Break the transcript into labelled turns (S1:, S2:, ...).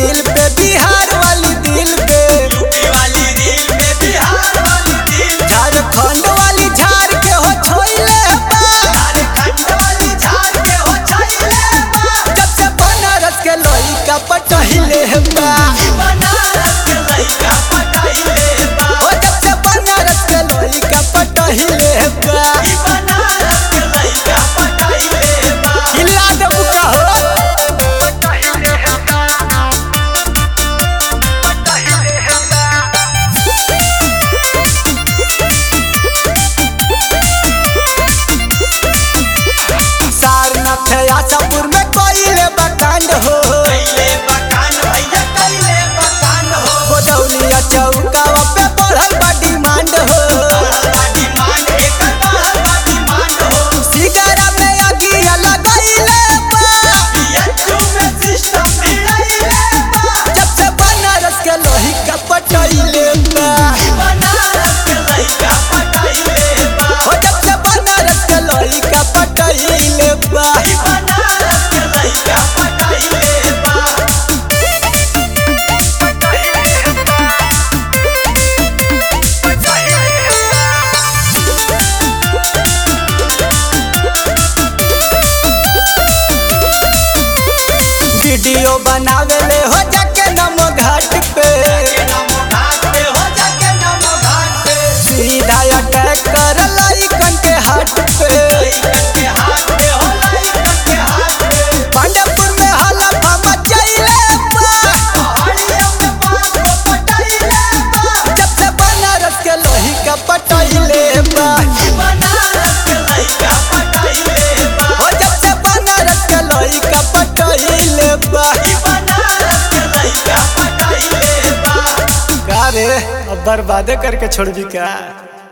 S1: reel पे बिहार वाली दिल पे
S2: यूपी वाली रील पे बिहार वाली रील
S1: झारखंड वाली झार के हो छोइले बा
S2: झारखंड वाली झार के हो छैले बा
S1: जब से बनारस के लइका पटहिले बा
S2: बनारस के लइका पटाइले बा
S1: ओ जब से बनारस के लइका पटहिले बा
S2: ई बनारस के लइका पटाइले बा
S1: हिला देबू का हो सारनाथ आशापुर में कोइले बकांड हो
S2: कैले बकान भैया कैले बकान हो
S1: गोदौलिया चौकावा पे बढ़ल बा डिमांड हो
S2: बढ़ल बा डिमांड एकर बढ़ल बा डिमांड हो
S1: सिगारा में अगिया लगैले बा
S2: बीएचयू में सिस्टम मिलाइले बा
S1: जब से बनारस के लोही का पटैले बा
S2: बनारस के लइका पटाइले बा
S1: ओ जब से बनारस के लोही का पटैले बा
S2: ई बनारस के लइका पटाइले बा
S1: वीडियो बनावेले हो जाके नमो घाट पे
S2: के नमो घाट पे हो जाके नमो घाट पे
S1: सीधा अटैक कर लइकन के हाथ पे
S2: लइकन के हाथ पे हो लइकन के हाथ पे
S1: पांडेपुर में हलफा मचैले बा
S2: पहाड़ियों में बात को पटाइले बा
S1: जब से बनारस के लोही का पटैले बा
S2: ई बनारस के लइका पटाइले बा
S1: ओ जब से बनारस के लोही का पटैले बा
S2: ई बनारस के लइका पटाइले बा
S1: का रे अब बर्बादे करके छोड़ दी का